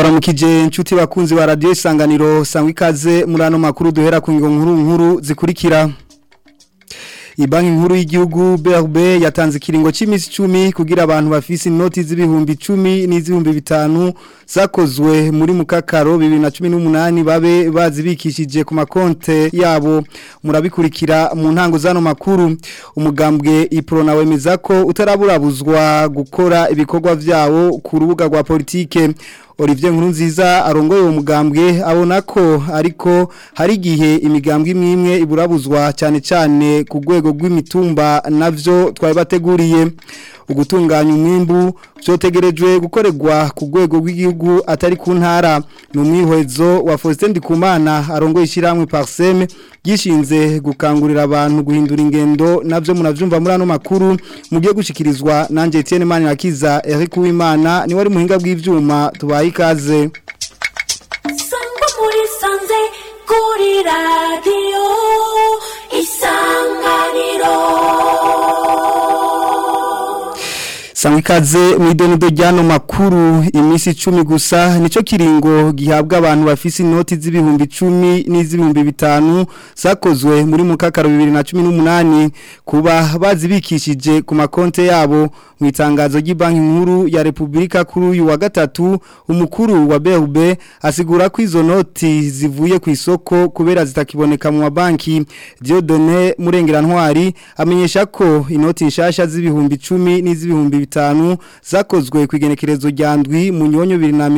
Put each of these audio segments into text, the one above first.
ndabaramukije inshuti bakunzi ba radio isanganiro sangwa ikaze muri ano makuru duhera ku ngingo nkuru nkuru zikurikira Ibanki nkuru y'igihugu BRB yatanze ikiringo c'imisi 10 kugira abantu bafise inoti z'ibihumbi 10 n'izihumbi 5 zakozwe muri mukakaro 2018 babe bazibikishije ku makonte yabo murabikurikira mu ntango zano makuru umugambwe iprona wemeza ko utaraburabuzwa gukora ibikorwa vyawo ku rubuga rwa politike Olivier Nkurunziza arongoye uwo mugambwe abona ko ariko hari igihe imigambwe imwe imwe iburabuzwa cyane cyane ku rwego rw'imitumba navyo twari bateguriye ugutunganya umwimbu byotegerejwe gukorerwa ku rwego rw'igihugu atari ku ntara ni umwihwezo wa Faustin Ndikumana arongoye ishyirahamwe Parsem gishinze gukangurira abantu guhindura ingendo navyo munavyumva muri ano makuru mugiye gushikirizwa nanje Etienne Manirakiza Eric Uwimana ni wari muhinga bw'ivyuma tubaye ikaze Sangwa muri sanze kuri radio isanganiro Sangwa ikaze mwidonido ryano makuru imisi 10 gusa nico kiringo gihabwa abantu bafise inoti z'ibihumbi 10 n'izibihumbi 5 zakozwe muri mukakaro 2018 kuba bazibikishije ku makonte yabo mu itangazo ry'ibanki nkuru ya Republika kuri uyu wa gatatu umukuru wa BRB asigura ko izo noti zivuye ku isoko kubera zitakiboneka mu mabanki Dieudonné Murengerantwari amenyesha ko inoti nshasha z'ibihumbi 10 n'izibihumbi bitanu zakozwe ku igenekerezo rya ndwi mu nyonyo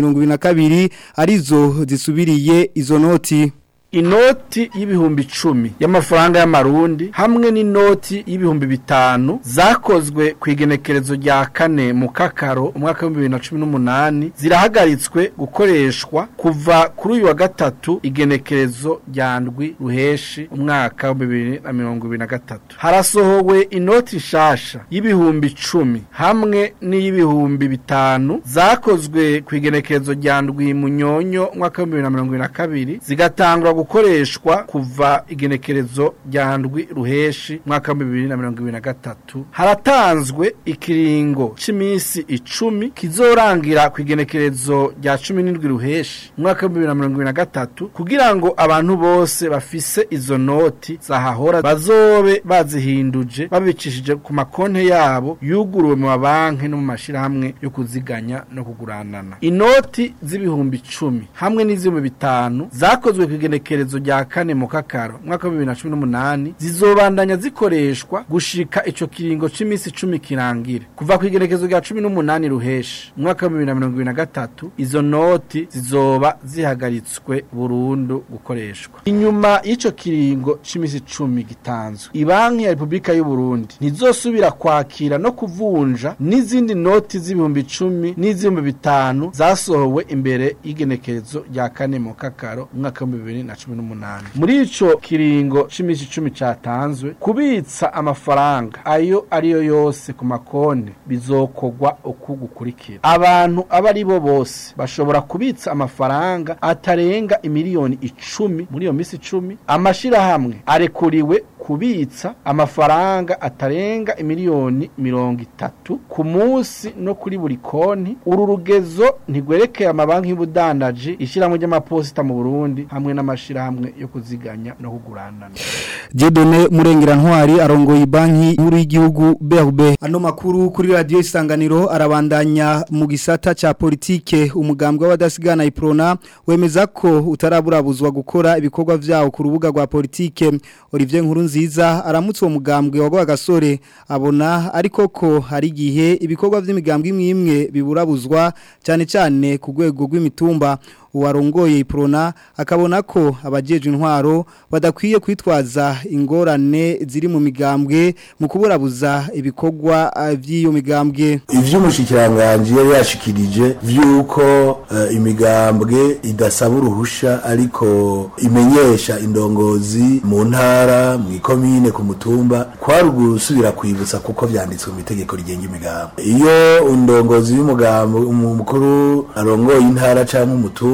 2022 arizo zisubiriye izo noti inoti y'ibihumbi icumi y'amafaranga y'amarundi hamwe n'inoti y'ibihumbi bitanu zakozwe ku igenekerezo rya kane mu kakaro umwaka w'ibihumbi bibiri na cumi n'umunani zirahagaritswe gukoreshwa kuva kuri uyu wa gatatu igenekerezo rya ndwi ruheshi umwaka w'ibihumbi bibiri na mirongo ibiri na gatatu harasohowe inoti nshasha y'ibihumbi icumi hamwe n'iy'ibihumbi bitanu zakozwe ku igenekerezo rya ndwi mu nyonyo umwaka w'ibihumbi bibiri na mirongo ibiri na kabiri zigatangwa gukoreshwa kuva igenekerezo rya ndwi ruheshi mwaka wa bibiri na mirongo ibiri na gatatu haratanzwe ikiringo c'imisi icumi kizorangira ku igenekerezo rya cumi n'indwi ruheshi mwaka wa bibiri na mirongo ibiri na gatatu kugira ngo abantu bose bafise izo noti zahahora bazobe bazihinduje babicishije ku makonte yabo yuguruwe mu mabanki no mu mashirahamwe yo kuziganya no kuguranana inoti z'ibihumbi icumi hamwe n'iz'ibihumbi bitanu zakozwe ku igenekerezo igenekerezo rya kane mu kakaro mwaka wa 2018 zizobandanya zikoreshwa gushika ico kiringo c'imisi 10 kirangire kuva ku igenekerezo rya 18 ruheshi mwaka wa 2023 izo noti zizoba zihagaritswe burundu gukoreshwa inyuma y'ico kiringo c'imisi 10 gitanzwe ibanki ya Republika y'u Burundi ntizosubira kwakira no kuvunja n'izindi noti z'ibihumbi 10 n'iz'ibihumbi bitanu zasohowe imbere y'igenekerezo rya kane mu kakaro mwaka wa 2018 n'umunani muri ico kiringo c'imisi icumi catanzwe kubitsa amafaranga ayo ariyo yose ku makonti bizokogwa uku gukurikira abantu aba ari bo bose bashobora kubitsa amafaranga atarenga imiliyoni icumi muri iyo misi icumi amashirahamwe arekuriwe kubitsa amafaranga atarenga imiliyoni mirongo itatu ku munsi no kuri buri konti uru rugezo ntigwerekeye amabanki y'ubudandaji ishyirahamwe ry'amaposita mu Burundi hamwe n'amashirahamwe yo kuziganya no kuguranana Dieudonné Murengerantwari arongoye banki nkuru y'igihugu BRB ano makuru kuri radio isanganiro arabandanya mu gisata ca politike umugambwe w'abadasigana iprona wemeza ko utaraburabuzwa gukora ibikorwa vyawo ku rubuga rwa politike Olivier Nkurunziza aramutse uwo mugambwe wagwa gasore abona ariko ko hari gihe ibikorwa vy'imigambwe imwe imwe biburabuzwa cyane cyane ku rwego rw'imitumba uwarongoye iprona akabona ko abajeje intwaro badakwiye kwitwaza ingorane ziri mu migambwe mu kuburabuza ibikorwa by'iyo migambwe ivy'umushikiranganje yari yashikirije vyuko uh, imigambwe idasaba uruhusha ariko imenyesha indongozi mu ntara mu ikomine ku mutumba kwari gusubira kwibutsa kuko vyanditswe mu itegeko rigenga imigambwe iyo indongozi y'umugambo umukuru arongoye intara canke umutumba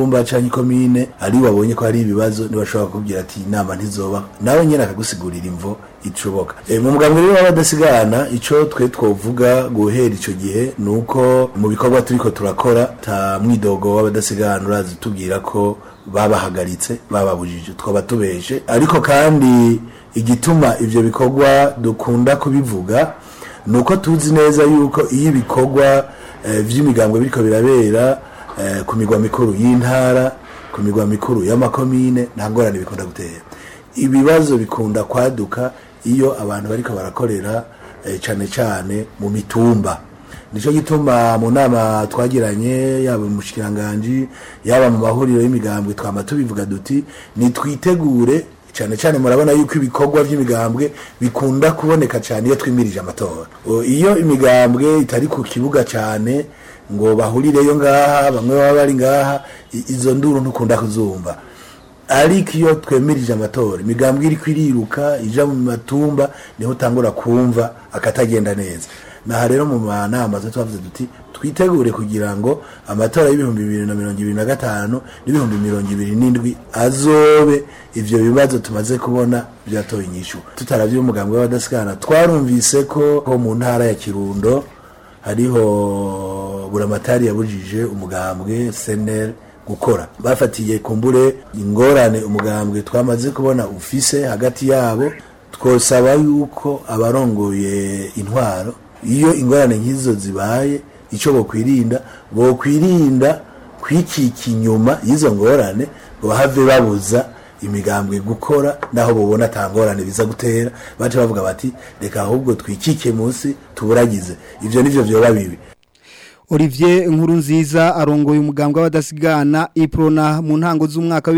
umutumba canke ikomine ari wabonye ko hari ibibazo ntibashobora kubwira ati inama ntizoba nawe nyene akagusigurira imvo icoboka e, mu mugambwe rero w'abadasigana ico twe twovuga guhera ico gihe nuko mu bikorwa turiko turakora ta mwidogo w'abadasigana urazi tubwira ko babahagaritse bababujije twaba tubeshe ariko kandi igituma ivyo bikorwa dukunda kubivuga nuko tuzi neza yuko iyo ibikorwa eh, vy'imigambwe biriko birabera eh, ku migwa mikuru y'intara ku migwa mikuru y'amakomine nta ngorane bikunda gutera ibibazo bikunda kwaduka iyo abantu bariko barakorera eh, cane cane mu mitumba nico gituma mu nama twagiranye yaba mu mushikiranganji yaba mu mahuriro y'imigambwe twama tubivuga duti nitwitegure cyane cyane murabona yuko ibikorwa by'imigambwe bikunda kuboneka cyane iyo twimirije amatora O, iyo imigambwe itari ku kibuga cyane ngo bahurireyo ngaha bamwe baba bari ngaha i- izo nduru ntukunda kuzumva ariko iyo twemirije amatora imigambwe iri kwiriruka ija mu matumba niho utangura kumva akatagenda neza naha rero mu manama zo twavuze duti twitegure kugira ngo amatora y'ibihumbi bibiri na mirongo ibiri na gatanu n'ibihumbi mirongo ibiri n'indwi azobe ivyo bibazo tumaze kubona vyatoye inyishu tutaravye umugambwe w'abadasigana twarumvise ko ko mu ntara ya kirundo hariho buramatari yabujije umugambwe senel gukora bafatiye kumbure ingorane umugambwe twamaze kubona ufise hagati yabo twosaba yuko abarongoye intwaro iyo ingorane nk'izo zibaye icyo bokwirinda bokwirinda kwikika inyuma y'izo ngorane ngo bahave babuza imigambwe gukora naho bubona ata ngorane biza gutera bace bavuga bati reka ahubwo twikike munsi tuburagize ivyo nivyo vyoba bibi Olivier Nkurunziza arongoye umugambwe w'abadasigana Iprona mu ntango z'umwaka wa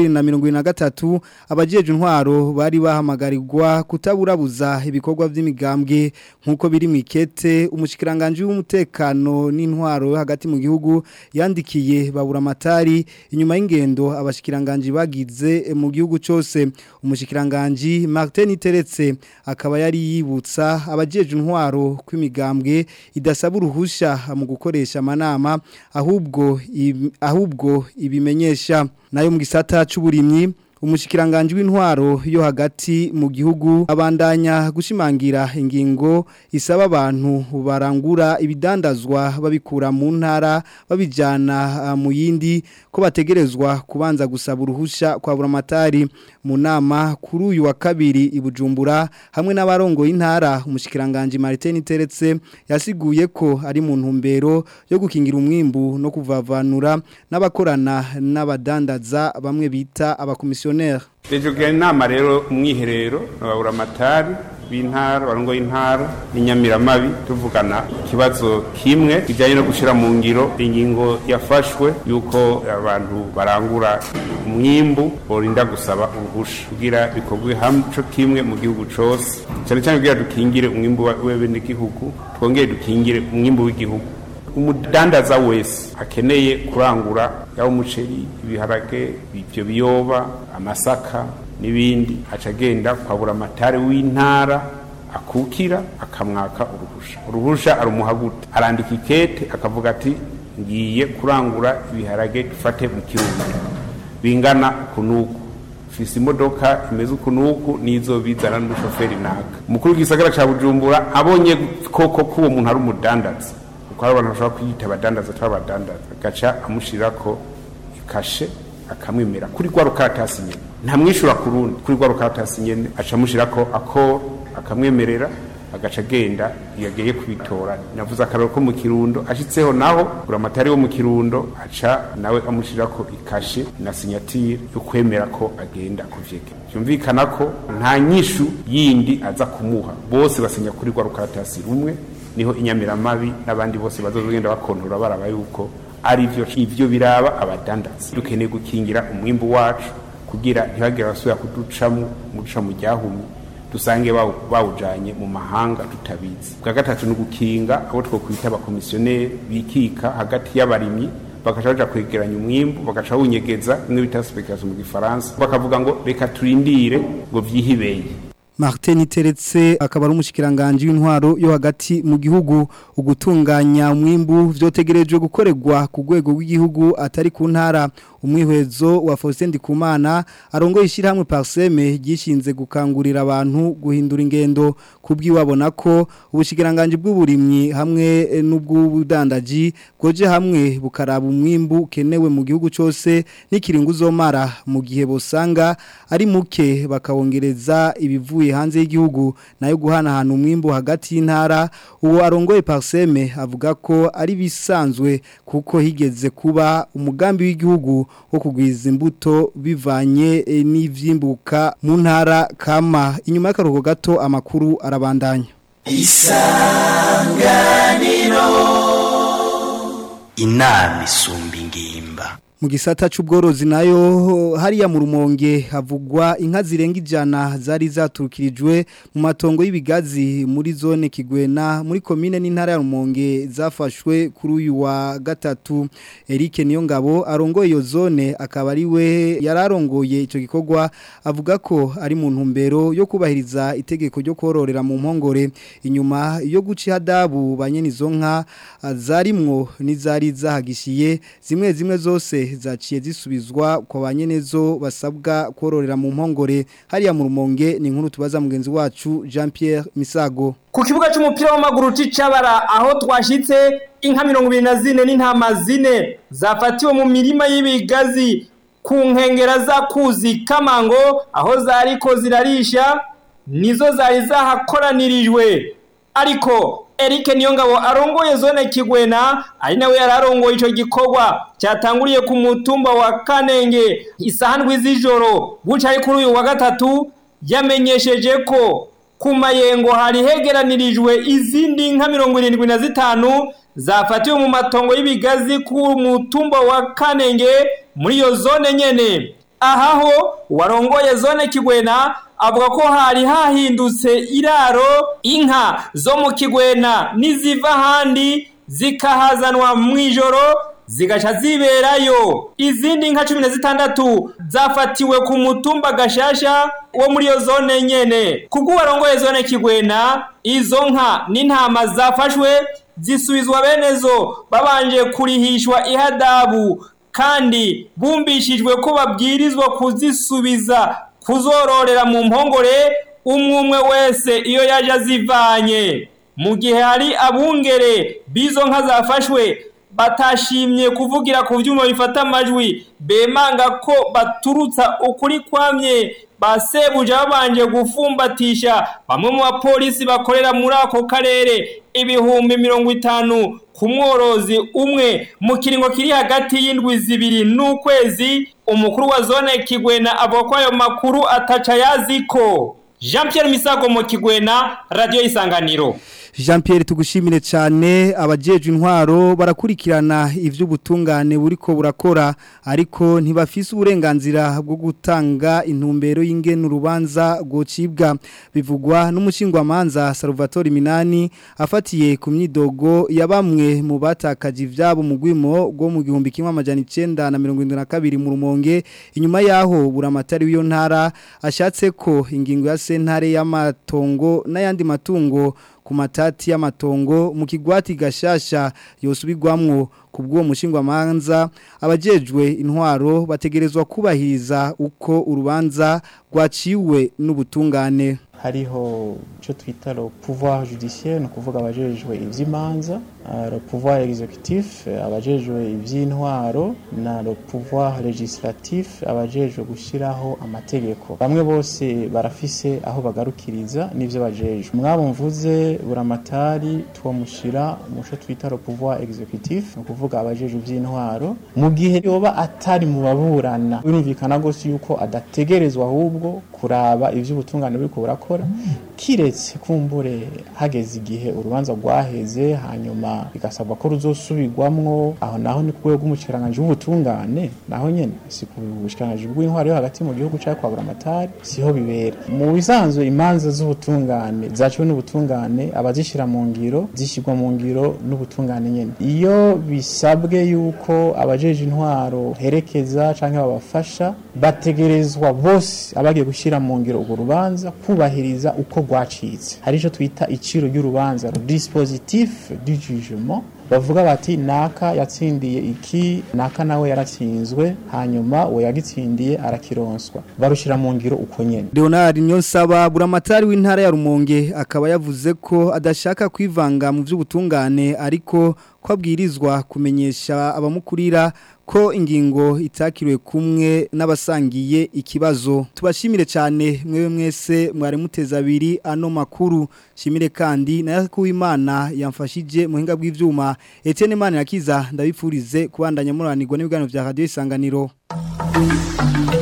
2023 abajeje intwaro bari bahamagarirwa kutaburabuza ibikorwa by'imigambwe nkuko biri mu ikete umushikiranganje w'umutekano n'intwaro hagati mu gihugu yandikiye babura amatari inyuma y'ingendo abashikiranganje bagize mu gihugu cyose umushikiranganje Martin Teretse akaba yari yibutsa abajeje intwaro kw'imigambwe idasaba uruhusha mu gukoresha amanama ahubwo ib- ahubwo ibimenyesha nayo mu gisata c'uburimyi umushikiranganje w'intwaro yo hagati mu gihugu abandanya gushimangira ingingo isaba abantu barangura ibidandazwa babikura mu ntara babijana ah, mu yindi ko bategerezwa kubanza gusaba uruhusha kwa buramatari mu nama kuri uyu wa kabiri i Bujumbura hamwe n'abarongo y'intara umushikiranganje Martin Teretse yasiguye ko ari mu ntumbero yo gukingira umwimbu no kuvavanura n'abakorana n'abadandaza bamwe bita abakomisiyoneri Dejugira inama rero umwiherero ababura amatari b'intara barongo y'intara n'inyamiramabi tuvugana ikibazo kimwe kijyanye no gushyira mu ngiro ingingo yafashwe y'uko abantu barangura umwimbu borinda gusaba uruhusha kugira bikorwe hamwe co kimwe mu gihugu cose cyane cyane kugira dukingire umwimbu w'abenegihugu twongere dukingire umwimbu w'igihugu umudandaza wese akeneye kurangura yaba umuceri ibiharage ibyo biyoba amasaka n'ibindi aca agenda kwabura amatari w'intara akukira akamwaka uruhusha uruhusha arumuha gute arandika ikete akavuga ati ngiye kurangura ibiharage dufate mu kirundo bingana kunuku fise imodoka imeze ukunuku nizo bizana n'umushoferi naka umukuru w'igisagara ca bujumbura abonye koko ko uwo muntu ari umudandaza kuko hari abantu bashobora kwiyita abadandaza atari abadandaza agaca amushirako ikashe akamwemera kuri rwa rukaratasi nyene ntamwishyura ku rundi kuri rwa rukaratasi nyene aca amushirako akoro akamwemerera agaca agenda yagiye kubitora navuze akararo ko mu kirundo ashitseho naho buramatari wo mu kirundo aca nawe amushirako ikashe na sinyatire yo kwemera ko agenda kuvyega byumvikana ko nta nyishu yindi aza kumuha bose basinya kuri rwa rukaratasi rumwe niho inyamiramabi n'abandi bose bazogenda bakontora baraba yuko ari byo ivyo biraba abadandazi dukeneye gukingira umwimbu wacu kugira ntibagire abasubira kuducamo muduca mu ryahumye dusange bawu- bawujanye mu mahanga tutabizi bwa gatatu ni ugukinga abo twokwita abakomisiyoneri bikika hagati y'abarimyi bagaca baja kwegeranya umwimbu bagaca bawunyegeza bimwe bita speculation mu gifaransa bakavuga ngo reka turindire ngo vyihibeye Martin Teretse akaba ari umushikiranganje w'intwaro yo hagati mu gihugu ugutunganya umwimbu vyotegerejwe gukorerwa ku rwego rw'igihugu atari ku ntara umwihwezo wa Faustin Ndikumana arongoye ishyirahamwe Parseme gishinze gukangurira abantu guhindura ingendo kubwiwabona ko ubushikiranganje bw'uburimyi hamwe n'ubw'ubudandaji goje hamwe bukaraba umwimbu kenewe mu gihugu cyose n'ikiringo uzomara mu gihe bosanga ari muke bakawongereza ibivuye hanze y'igihugu nayo guhanahana umwimbu hagati y'intara uwo arongoye Parseme avuga ko ari bisanzwe kuko higeze kuba umugambi w'igihugu wo kugwiza imbuto bivanye eh, n'ivyimbuka mu ntara kama inyuma y'akaruhuko gato amakuru arabandanya inama isumba ingimba mu gisata c'ubworozi nayo hariya mu rumonge havugwa inka zirenga ijana zari zaturukirijwe mu matongo y'ibigazi muri zone kigwena muri komine n'intara ya rumonge zafashwe kuri uyu wa gatatu Eric Niyongabo arongoye iyo zone akaba ari we yararongoye ico gikorwa avuga ko ari mu ntumbero yo kubahiriza itegeko ryo kororera mu mpongore inyuma yo guca ihadabu banyene izo nka zarimwo n'izari zahagishiye zimwe zimwe zose zaciye zisubizwa kwa banyenezo basabwa kororera mu mpongore hariya mu rumonge ni inkuru tubaza mugenzi wacu Jean Pierre Misago ku kibuga cy'umupira w'amaguru c'icabara aho twashitse inka mirongo ibiri na zine n'intama zine zafatiwe mu mirima y'ibigazi ku nkengera za kuzi kamango aho zariko zirarisha nizo zari zahakoranirijwe ariko Eric Niyongabo arongoye zone Kigwena ari nawe yararongoye ico gikorwa cyatanguriye ku mutumba wa Kanenge isaha ndwi z'ijoro buca ari kuri uyu wa gatatu yamenyesheje ko ku mayengo hari hegeranirijwe izindi nka mirongo irindwi na zitanu zafatiwe mu matongo y'ibigazi ku mutumba wa Kanenge muri iyo zone nyene ahaho warongoye zone Kigwena avuga ko hari hahindutse iraro inka zo mu kigwena n'iziva ahandi zikahazanwa mu ijoro zigaca ziberayo izindi nka cumi na zitandatu zafatiwe ku mutumba gashasha wo muri iyo zone nyene kubwo warongoye zone kigwena izo nka n'intama zafashwe zisubizwa benezo babanje kurihishwa ihadabu kandi bumbishijwe ko babwirizwa kuzisubiza kuzororera mu mpongore umwe umwe wese iyo yaje azivanye mu gihe hari abungere b'izo nka zafashwe batashimye kuvugira ku byuma bifata amajwi bemanga ko baturutsa ukuri kwamye basebuja babanje gufumbatisha bamwe mu bapolisi bakorera muri ako karere ibihumbi mirongo itanu ku mworozi umwe mu kiringo kiri hagati y'indwi zibiri n'ukwezi umukuru wa zone kigwena avuga ko ayo makuru ataca yaziko jean Pierre misago mu kigwena radiyo y'isanganiro Jean Pierre tugushimire cyane abajeje intwaro barakurikirana ivy'ubutungane buriko burakora ariko ntibafise uburenganzira bwo gutanga intumbero y'ingene urubanza gocibwa bivugwa n'umushingwamanza Salvatore Minani afatiye ku myidogo ya bamwe mu batakaje ivyabo mu gwimo rwo mu gihumbi kimwe amajana 972 mu rumonge inyuma yaho buramatari w'iyo ntara ashatse ko ingingo ya sentare y'amatongo n'ayandi matungo ku matati y'amatongo mu kigwati gashasha yosubirwamwo kubw'uwo mushingwamanza abajejwe intwaro bategerezwa kubahiriza uko urubanza rwaciwe n'ubutungane hariho icyo twita le pouvoir judiciaire ni ukuvuga abajejwe iby'imanza le pouvoir executif abajejwe iby'intwaro na le pouvoir legislatif abajejwe gushyiraho amategeko bamwe bose barafise aho bagarukiriza n'ibyo bajejwe mwabo mvuze buramatari twamushyira mu cyo twita le pouvoir executif ni ukuvuga abajejwe iby'intwaro mu gihe yoba atari mu baburana birumvikana rwose yuko adategerezwa ahubwo kuraba iby'ubutungane buri burakora kiretse kumbure hageze igihe urubanza rwaheze hanyuma bigasabwa ko ruzosubirwamwo aho naho ni ku rwego rw'umushikiranganje w'ubutungane naho nyene si ku bushikiranganje bw'intwaro yo hagati mu gihugu cya kwabura amatari siho bibera mu bisanzwe imanza z'ubutungane zaciwe n'ubutungane abazishyira mu ngiro zishyirwa mu ngiro n'ubutungane nyene iyo bisabwe yuko abajeje intwaro herekeza cyangwa babafasha bategerezwa bose abagiye gushyira mu ngiro urwo rubanza kubahiriza uko rwacitse hari icyo twita iciro ry'urubanza dispositif du jugement bavuga bati naka yatsindiye iki naka nawe yaratsinzwe hanyuma uwo yagitsindiye arakironswa barushira mu ngiro uko nyene Leonard Nyonsaba buramatari w'intara ya Rumonge akaba yavuze ko adashaka kwivanga mu by'ubutungane ariko ko abwirizwa kumenyesha abamukurira ko ingingo itakiriwe kumwe n'abasangiye ikibazo tubashimire cyane mwewe mwese mwari muteza abiri ano makuru shimire kandi na Yakuwimana yamfashije muhinga bw'ivyuma Etienne Manirakiza ndabipfurize kubandanya muranirwa n'ibiganiro vya Radio Isanganiro